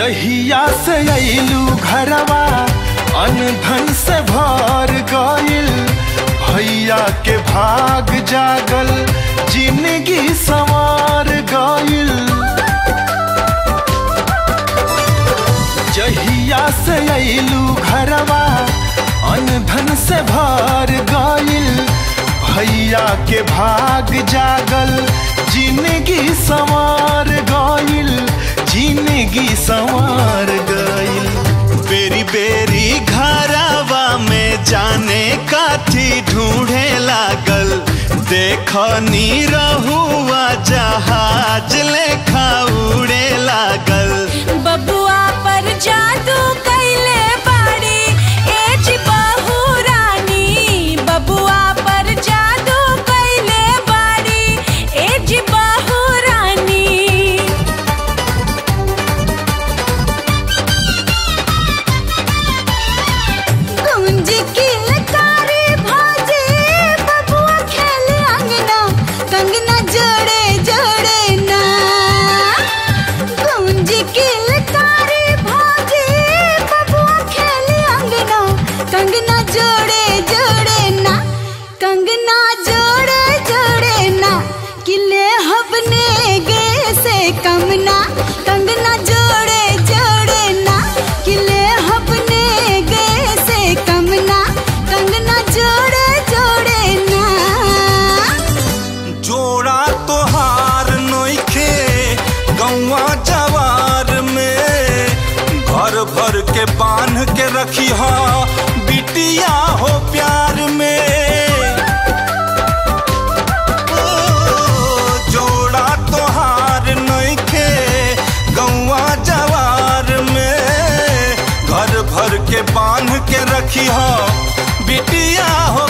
जहिया से अइलू घरवा अनधन से भर गइल भैया के भाग जागल जिंदगी संवार गइल जहिया से अइलू घरवा अनधन से भर गइल भैया के भाग जागल जिंदगी संवार गइल जिंदगी संवार गइल बेरी बेरी घरवा में जाने काथी ढूंढे लागल देख नी रहुआ जहाज लेखा उड़े लागल बबुआ पर जादू कैले बाड़ी एज बहू रानी बबुआ पर जादू कैले बाड़ी एज बहू रानी गुंज की लकारी भाजे बबुआ खेले अंगना कंगना जोड़े जोड़े ना गुंज की लकारी भाजे बबुआ खेले अंगना कंगना जोड़े जोड़े ना कंगना जोड़े जोड़े ना किले हबने गे से कमना कंगना जोड़े जोड़े ना किले हबने गे से कमना कंगना जोड़े जोड़े ना जोड़ा तोहार नोखे गौवा जवार में घर भर के बांध के रखी हा बिटिया हो प्यार में ओ, जोड़ा तोहार नोखे गौवा जवार में घर भर के बांध के रखी हा बिटिया हो